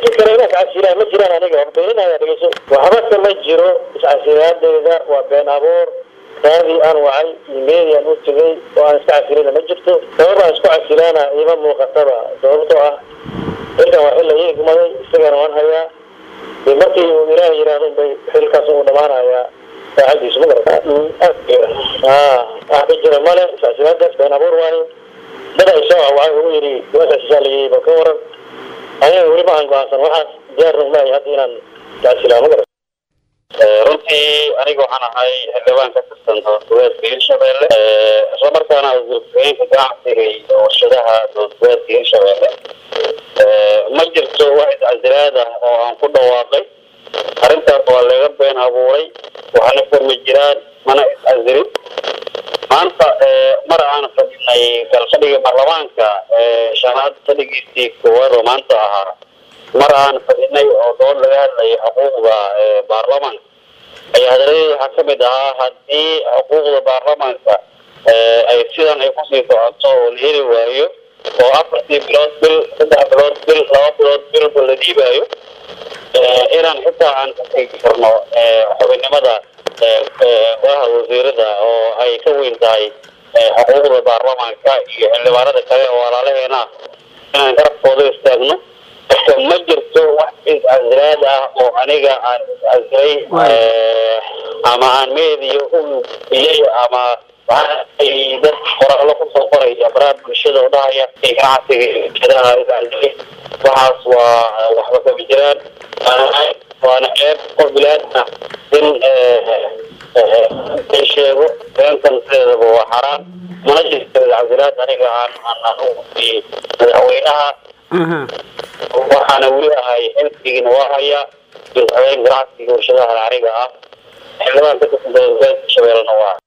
jid kale inaa iscasilaan ma jiraan aniga waa beeninaya dhegeyso waxbase ma jiro iscasilaadeyda waa been abuur raadii aan wacay imeeli aan u tegay oo aan iska casilina ma jirto sabab aan isku casilaana ima muuqataba sababtoo ah xilkan waa xil la ii igmaday isagana waan hayaa dee markii uu ilaahay yidhaahdo bay xilkaas uu dhamaanayaa saacadiisu ma garata wax ka jira male iscasilaadaas been abuur waaye dad ay soo wacay ugu yidhi wasaasisaa layii ba ka waran aniga weli ma aan go-aansan waxaas diyaarna umaahay hadda inaan iscasilaa ma garata runtii aniga waxaan ahay xildhibaan ka tirsan dowladgoboleedka hirshabelle islamarkaana wasiirku-xigeenka ganacsiga iyo warshadaha dowladgoboleedka hirshabelle ma jirto wax iscasilaad ah oo aan ku dhawaaqay arrintaas waa laga been abuuray waxaana furmi jiraan mana iscasilin maanta mar aan fadhinay galfadhiga baarlamaanka shanaad fadhigiisii koowaad oo maanta ahaa mar aan fadhinay oo dood laga hadlayay xuquuqda baarlamaanka ayaa hadaladeeda waxaa kamid ahaa haddii xuquuqda baarlamaanka ay sidan ay kusii socoto oo la heli waayo oo afartii bilood bil saddex bilood bil laba bilood bilba la dhiibaayo inaan xitaa aan ka tegi karno xubinnimada golaha wasiirada oo ay ka weyn tahay xuquuqda baarlamaanka iyo xildhibaanada kale oo walaalaheena inaan garabkooda istaagno ma jirto wax iscasilaad ah oo aniga aan iscasilay ama aan meediya u iyay ama dad qoraallo kusoo qoraya baraha bulshada oo dhahaya ganacsiga shadaha iscasilay waxaas waa waxba kama jiraan waana ceeb qof bilaadna in ay sheego beentan sideedaba waa xaraan mana jirto iscasilaad aniga aan aan u gudbiyey madaxweynaha waxaana weli ahay xilkigiina waa hayaa madaxweyne ganacsiga warshadaha aniga ah xildhibaan ka tirsan dowladgoboleedka shabeellena waa